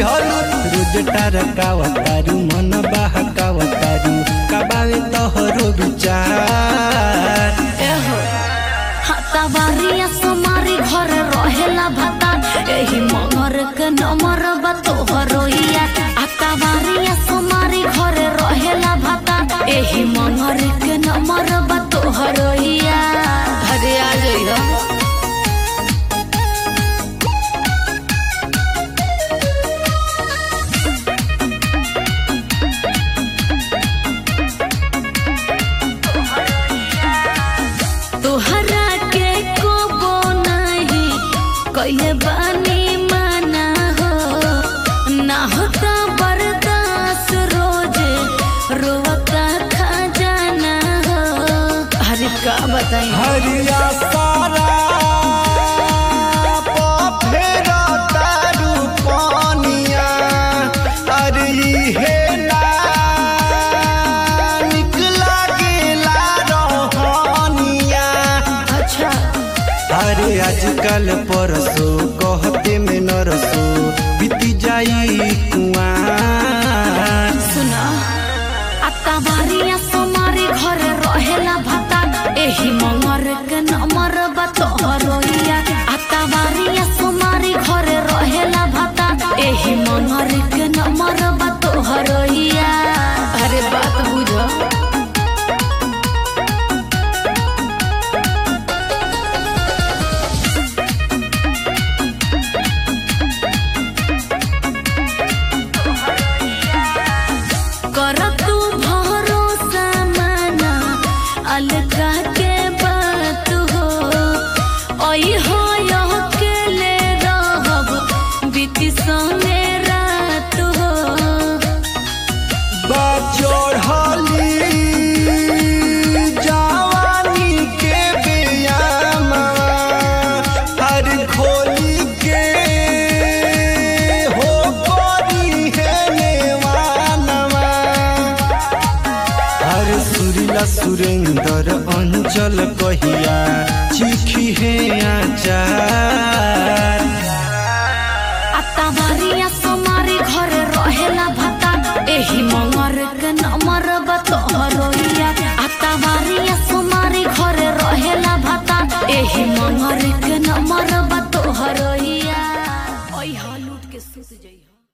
दिहलू रोज टरकावतारू मन बहकावतारू कबावे तोहरो विचार एहो हतावारिया समारी घर रहेला भता एही मगर के नमर बा तोहरोइया हतावारिया समारी घर रहेला भता एही मगर के नमर बा तोहरोइया अरे आ जइहो तोहरा के कोबो नहीं कइले बानी माना हो ना होता बर्दाश्त रोज रोवता खजाना हो अरे का बताई हरिया सारा फेरा तारू पानिया अरे हे ना निकला गेला रोहानिया अच्छा अरे आजकल परसो कहते में नरसो बीती जाई कुआं सुना आता बारिया सोमारी घर रहेला भता एही मंगर के नमर बा तोहरोइया आता बारिया सोमारी घर रहेला भता एही मंगर के नमर बा तोहरोइया अरे बात बुझो कर तू भरोसा माना अलगा के बात हो ओई हो यह के ले रहब बीती संगे रात हो बचोढ़ली जवानी के बियामा हर खोली के हो कोरी है नेवानवा हर सुरीला सुरेंद्र अंचल कहिया चिखी है आचार आता बारिया सोमारी घर रहेला भता एही मंगर के नमर बा तोहरोइया